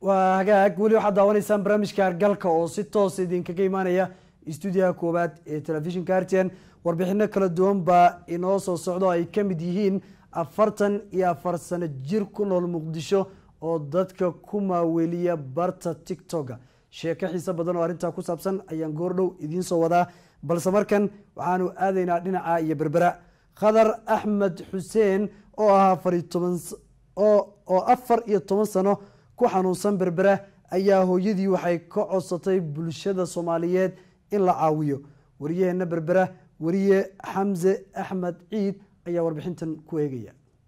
waa hagaag weli waxaad daawanaysaan barnaamijka argalka oo si toos idinkaga imaanaya stuudiyaha koowaad ee telefishinka rtn warbixino kala duwan baa inoo soo socdo ay ka mid yihiin afartan iyo afar sano jir ku nool muqdisho oo dadka ku maaweliya barta tictoka sheeko xiise badan oo arrintaa ku saabsan ayaan goordhow idiin soo wadaa balse markan waxaanu aadaynaa dhinaca iyo berbera khadar axmed xuseen oo ah afar iyo toban oo afar iyo toban sano ku xanuunsan berbera ayaa hooyadii waxay ka codsatay bulshada soomaaliyeed in la caawiyo wariyaheena berbera wariye xamse axmed ciid ayaa warbixintan ku eegaya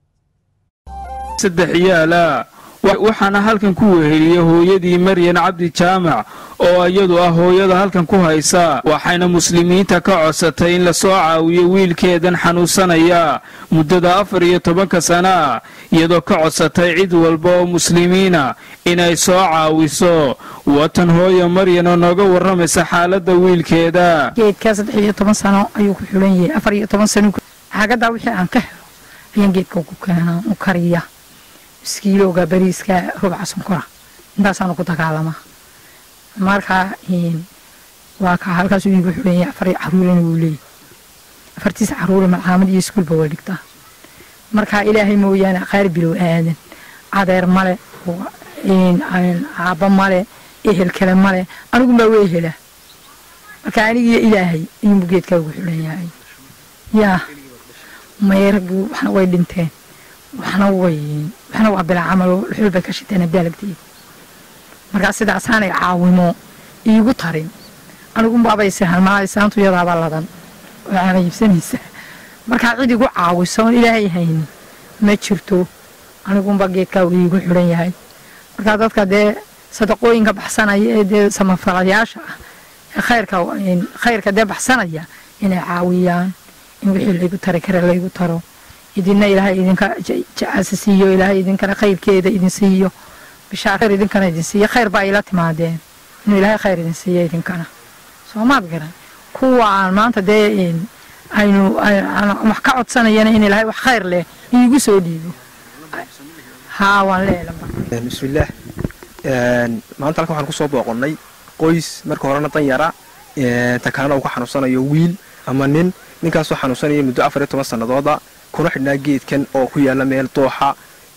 saddex yaala waxaana halkan ku weheliyey hooyadii maryan cabdi jaamac oo iyadu ah hooyada halkan ku haysa waxayna muslimiinta ka codsatay in lasoo caawiyo wiilkeedan xanuunsanaya muddada afar iyo tobanka sana iyadoo ka codsatay cid walba oo muslimiina inay soo caawiso watan hooyo maryan oo nooga warramaysa xaaladda wiilkeeda geedkaa saddex iyo toban sano ayuu ku xulan yahay afar iyo toban sano xaagadaa wixii aan ka helo ayaan geedka ku keenaa u kariya iskiilowga bariiska rubca sonkora intaasaanu ku dagaalamaa marka waa ka halkaasuu iigu xulan yahay afar caruurina wuu leeyahy afartiisa caruure malcaamad iyo iskuulba waa dhigtaa marka ilaahay mooyaane qaar bilow aadan adeer male aabba male ehel kale male anigumbaa wey helaa marka anigiyo ilaahay ayuunbu geedkaa ugu xulan yahay yaa mayragii waxna way dhinteen waxna way waxna waa bilaa camalo xul bay ka shiteen abdaalagteeda markaa sidaasaanay caawimo iigu tarin anigumbabay sahalmaa saantu yadaabaa ladan oo caana iibsanaysa markaa cid igu caawiso oon ilaahay hayni ma jirto anigumba geedkaa uu iigu xulan yahay markaa dadka dee sadaqooyinka baxsanaya ee dee samafalayaasha ah ee khayrka khayrka dee baxsanaya inay caawiyaan in wixii laygu tari kara laygu taro idinna ilaahay idinka jacaasa siiyo ilaahay idinkana khayrkeeda idin siiyo bishaar khayr idinkana idin siiyo khayr baa ila timaadeen inuu ilaahay khayr idin siiyo idinkana soomaad garan kuwa aan maanta dee aynu wax ka codsanayana in ilaahay wax khayr leh iigu soo dhiibo haa waan leelaba bismillaah maanta halkan waxaan kusoo booqonnay qoys marka horena dan yara takaana uu ka xanuunsanayo wiil ama nin ninkaasoo xanuunsanaya muddo afar iyo toban sanadooda kuna xidhnaa geedkan oo ku yaala meel dooxa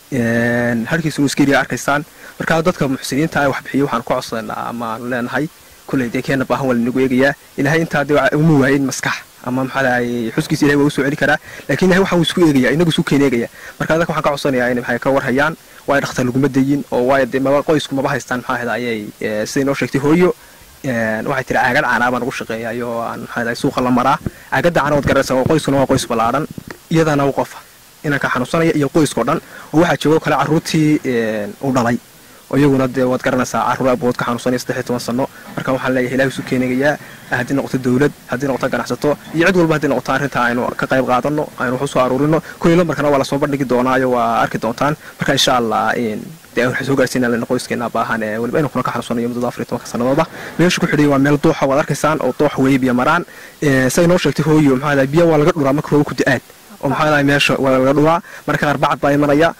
harkiisunu iskeriya arkaysaan markaa dadka muxsiniinta ah waxbixiya waxaan ku codsanaa amaanu leenahay kulley dee keena baahan waa lanagu eegayaa ilaahay intaa dee uma waayin maskax ama maxaa lahay xuskiisa ilahay waa u soo celi karaa laakiin ilahay waxaan isku eegaya inagu isku keen eegaya marka dadka waxaan ka codsanayaa inay maxay ka warhayaan waayo dhakhtar laguma dayin oo waayo dee maba qoysku maba haystaan maxaa ahda ayay siday noo sheegtay hooyo waxay tiri caagad caanaa baan ugu shaqeeyayo oo aan maxaa suuqa la maraa caagadda caana waad garanaysaa oo qoyskuna waa qoys ballaadhan iyadana u qofa inanka xanuunsanaya iyo qoyskao dhan oo waxaa joogo kale carruurtii u dhalay oo iyaguna dee waad garanaysaa carruur abood ka xanuunsanaya saddex iyo toban sano marka waxaan leeyahay ilahi isu keenagayaa haddii noqoto dawlad haddii noqoto ganacsato iyo cid walba haddii noqoto arrinta aynu ka qayb qaadano aynu wax usoo aruurino kulli lambarkana waa lasoo bandhigi doonaayo waa arki doontaan marka insha allah dee waxaan soo gaarsiinaa qoyskeena baahan ee weliba inuu kuna ka xanuunsanayo muddada afar iyo tobanka sanadooda meesha ku xidhay waa meel dooxa waad arkaysaan oo doox weeye biyo maraan say noo sheegtay hooyo maxaa biyo waa laga dhuraa marka rooba ku da-aad oo maxaa meesha waa laga dhuraa marka qaar bacad baa imanaya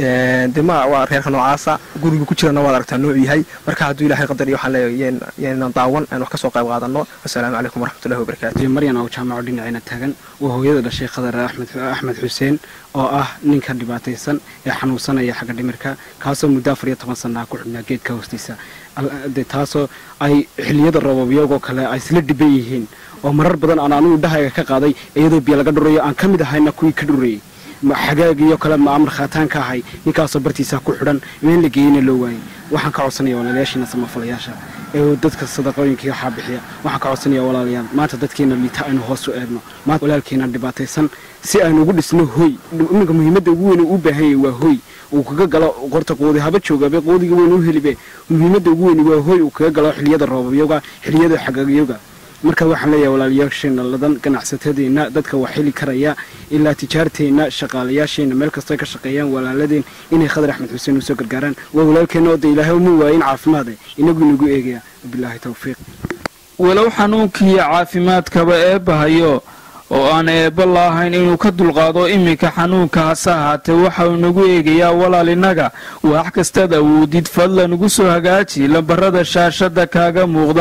de ma waa reerka noocaasa guriga ku jirana waad aragtaa noocu yahay marka hadduu ilahay qadar iyo waxaan leeyahay yeenan daawan aan wax ka soo qayb qaadano assalaamu calaykum waraxmatullahi wabarakaatu maryan oo jaamaco dhinacayna taagan waa hooyada dhashay khadar axmed axmed xuseen oo ah ninka dhibaataysan ee xanuunsanaya xagga dhimirka kaasoo muddo afar iyo toban sanaa ku xidhnaa geedka hoostiisa de taasoo ay xiliyada roobabiyagoo kale ay isla dhiban yihiin oo marar badan aan anigu dhahayga ka qaaday iyadoo biyo laga dhurayo aan ka mid ahayna kuwii ka dhurayay xagaagiyo kale maamar khaataan ka ahay ninkaasoo bartiisa ku xidhan meel la geeyeyna loo waayey waxaan ka codsanaya walaalayaashiina samafalayaasha ee dadka sadaqooyinkii waxaa bixiya waxaan ka codsanaya walaalayaal maanta dadkeena liita aynu hoos u eegno maanta walaalkeena dhibaataysan si aynu ugu dhisno hoy iminka muhiimadda ugu weyn uu u baahan yahay waa hoy uu kaga galo qorta qoodi haba joogabe qoodiga weyn u helibe muhiimadda ugu weyn waa hoy uu kaga galo xiliyada roobabyoga xiliyada xagaagyoga marka waxaan leeyahay walaalayaasheena ladan ganacsatadeenna dadka wax heli karaya ilaa tijaarteenna shaqaalayaasheenna meel kastoo ka shaqeeyaan walaaladeen inay khadar axmed xuseen usoo gargaaraan waa walaalkeenna oo de ilaahay uma waayin caafimaade inagu inagu eegaya wabilaahi towfiiq walow xanuunkiiyo caafimaadkaba eebbahayo oo aan eebba laahayn inuu ka dulqaado iminka xanuunka hase ahaatee waxa uu nagu eegayaa walaal innaga wax kastaad awoodid fadlan ugu soo hagaaji lambarada shaashada kaaga muuqda